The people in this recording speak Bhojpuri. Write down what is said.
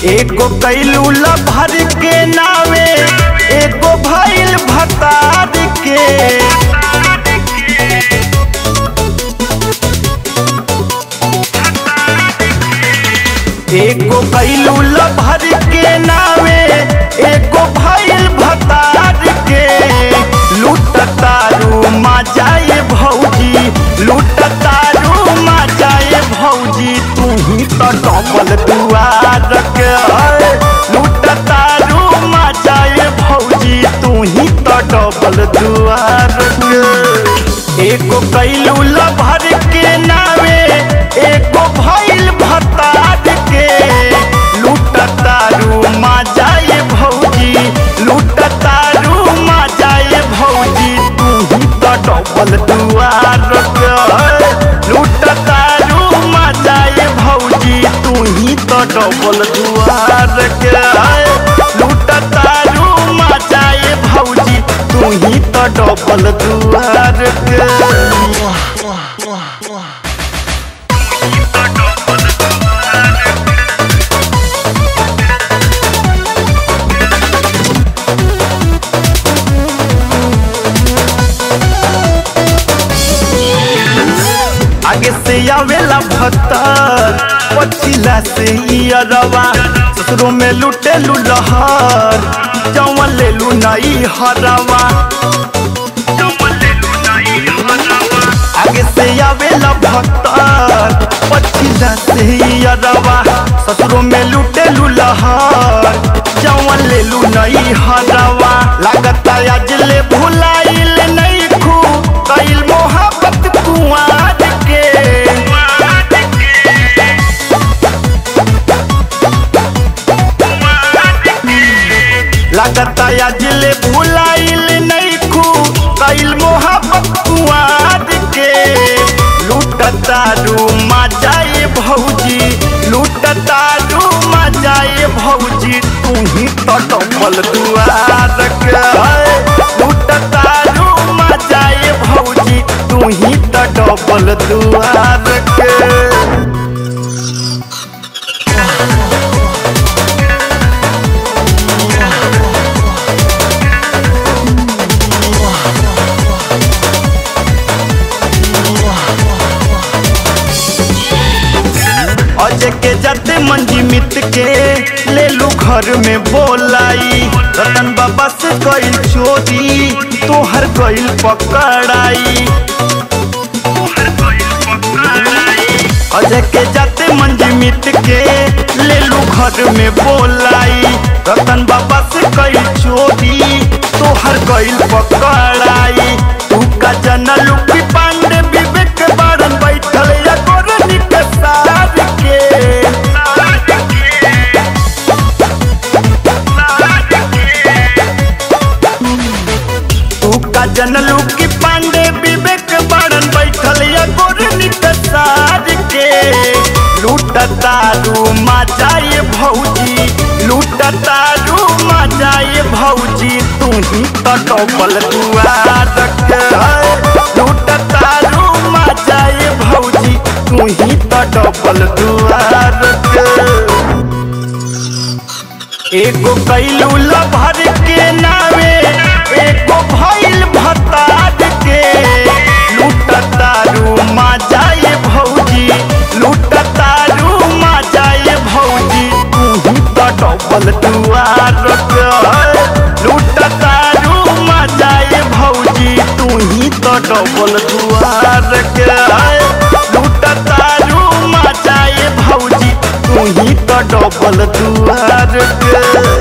एगो कैलू भर के नावे एगो भैल भतार के एगो कैलू भर के नावे एगो भैल भतार के लूटतारू मा जाए भौजी लूटतारू मा जाए भौजी तू ही तो डबल दुआर के है। लूटतारू मा जाए भौजी तू ही तो डबल दुआर के एगो कैलू भर के नावे एगो भैल भतार के लूटतारू मा जाए भौजी लूटतारू मा जाए भौजी तू ही तो डबल दुआर के है। लूटतारू मा जाए भौजी तू ही तो डबल दुआर के है। लूटतारू मा जाए भौजी तू ही तो डबल दुआर के आगे से आवेला भत्तर पछिला से ही अरवा ससुरो में लुटे लुलहर जवन ले लू नई हरवा आगे से आवेला भत्तर पछिला से ही अरवा ससुरो में लुटे लुलहर जवन ले लू नई हरवा लागता आज ले भुलाइल नहीं खू कइल मोहब्बत कुआर के लागता आज ले भुलाइल नहीं खू कइल मोहब्बत कुआर के लूटता रू मा जाए भौजी लूटता रू मा जाए भौजी तू ही तो डबल दुआर के है। लूटता रू मा जाए भौजी तू ही तो डबल दुआर के अजय के जाते मंजी मित के ले लू घर में बोलाई रतन बाबा से कईल चोरी तोहर कईल पकड़ाई अजय के जाते मंजी मित के ले लू घर में बोलाई रतन बाबा से कईल चोरी तोहर कईल पकड़ाई तू का जनल की पांडे विवेक बारन बैठल या गोरनी के सार के तू का जनलू की पांडे विवेक बारन बैठल या गोरनी के सार के लूटतारू मा जाए भौजी लूटतारू मा जाए भौजी तू ही तो डबल दुआर के है। लूटतारू मा जाए भौजी तू ही तो डबल दुआर के एगो कैलू भर के नावे एगो भैल भतार के लूटतारू मा जाए भौजी लूटतारू मा जाए भौजी तू ही तो डबल दुआर के है। लूटतारू मा जाए भौजी तू ही तो डबल दुआर के है। लूटतारू मा जाए भौजी तू ही तो डबल दुआर के